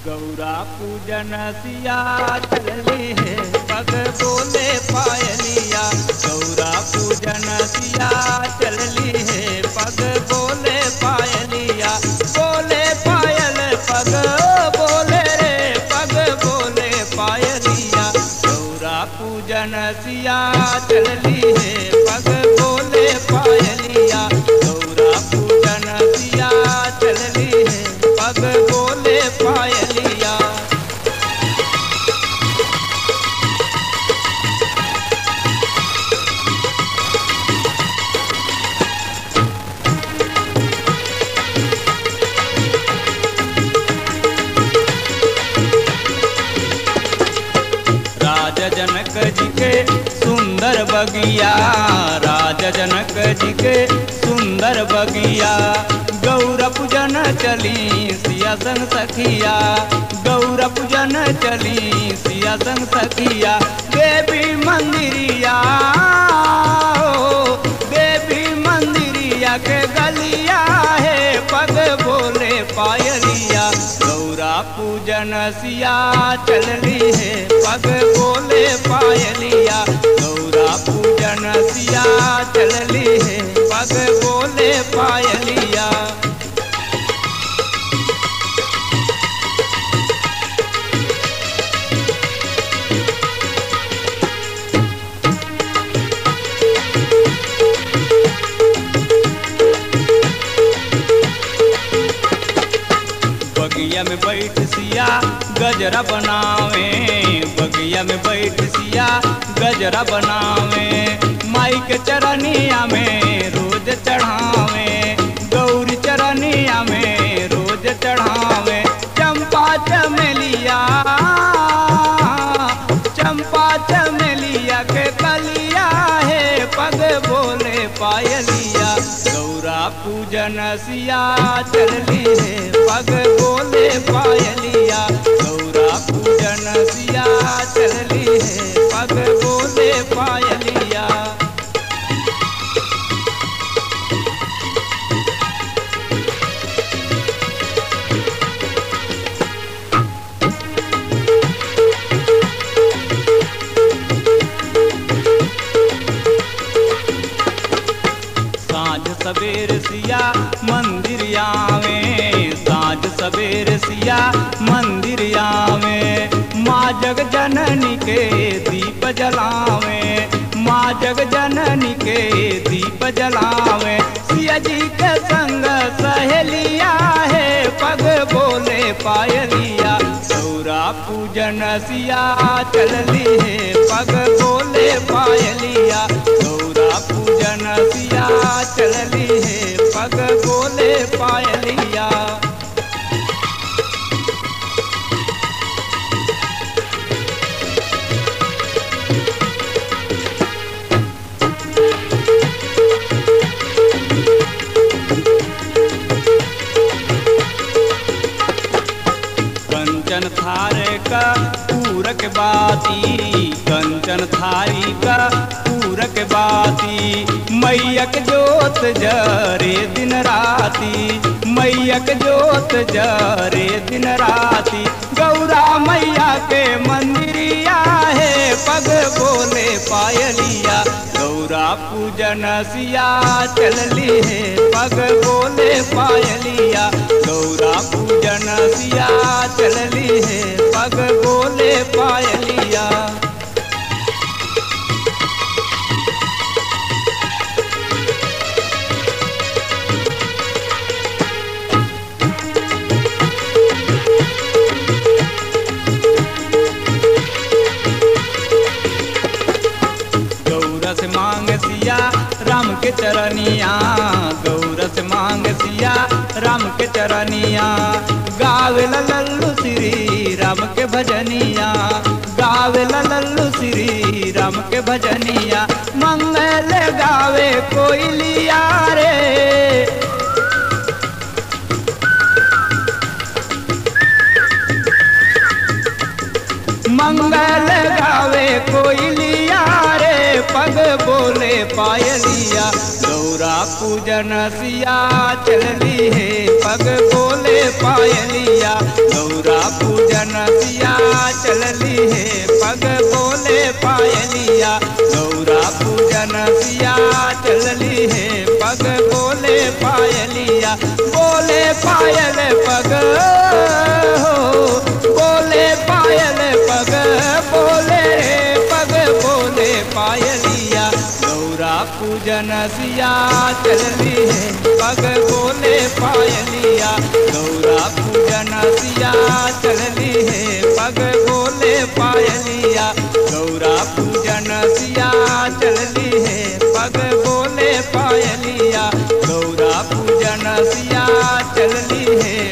गौरा पूजन सिया चलली है पग बोले पायलिया गौरा पूजन सिया चलली है पग बोले पायलिया बोले पायल पग बोले रे पग बोले पायलिया गौरा पूजन सिया चलली है पग बोले पायलिया गौरा पूजन सिया चलली है पग बोले पायलिया राजा जनक जी के सुंदर बगिया राजा जनक जी के सुंदर बगिया गौर पूजन चली सिया संग सखिया गौर पूजन चली सिया संग सखिया देवी मंदिरिया हो, देवी मंदिरिया के गलिया है पग बोले पायलिया गौरा पूजन सिया चलली है पग बोले पायलिया गौरा पूजन सिया चलली है पग बोले पायलिया बगिया में बैठ सिया गजरा बनावे बगिया में बैठ सिया गजरा बनावे माई के चरनिया में रोज चढ़ावे गौरी चरनिया में रोज चढ़ावे चंपा चमेलिया चंपा चमेलिया के कलिया है पग बोले पायलिया गौरा पूजन सिया चलली है पग बोले पायलिया गौरा पूजन सिया चलली है पग बोले पायलिया साँझ सवेर सिया मंदिर आवे साँझ सवेर सिया मंदिर आवे माँ जग जननी के दीप जलावे माँ जग जननी के दीप जलावे सिया जी के संग सहेलिया है पग बोले पायलिया गौरा पूजन सिया चलली है पग बोले पायलिया गौरा पूजन सिया चलली है पग बोले पायलिया कंचन थारे का पूरक बाती कंचन थारी का पूरक बाती मैयक जोत जरे दिन राती मैयक जोत जरे दिन राती गौरा मैया के मंदिरिया है पग बोले पायलिया गौरा पूजन सिया चलली है पग बोले पायलिया गौरा पूजन सिया चलली है पग बोले पायलिया गौरस मांग सिया राम के चरनिया गौरस मांग सिया राम के चरनिया गावे लल्लू श्री राम के भजनिया गावे लल्लू श्री राम के भजनिया मंगल गावे कोई लिया रे मंगल गावे कोई लिया रे पग बोले पायलिया गौरा पूजन सिया चलली है पग बोले पायलिया गौरा पूजन पूजन सिया चलली है पग बोले पायलिया गौरा पूजन सिया चलली है पग बोले पायलिया बोले पायल पग हो बोले पायल पग बोले रे पग बोले पायलिया गौरा पूजन सिया चलली है पग बोले पायलिया गौरा पूजन सिया चलली है पग बोले पायलिया गौरा पूजन सिया चलली है पग बोले पायलिया गौरा पूजन सिया चलली है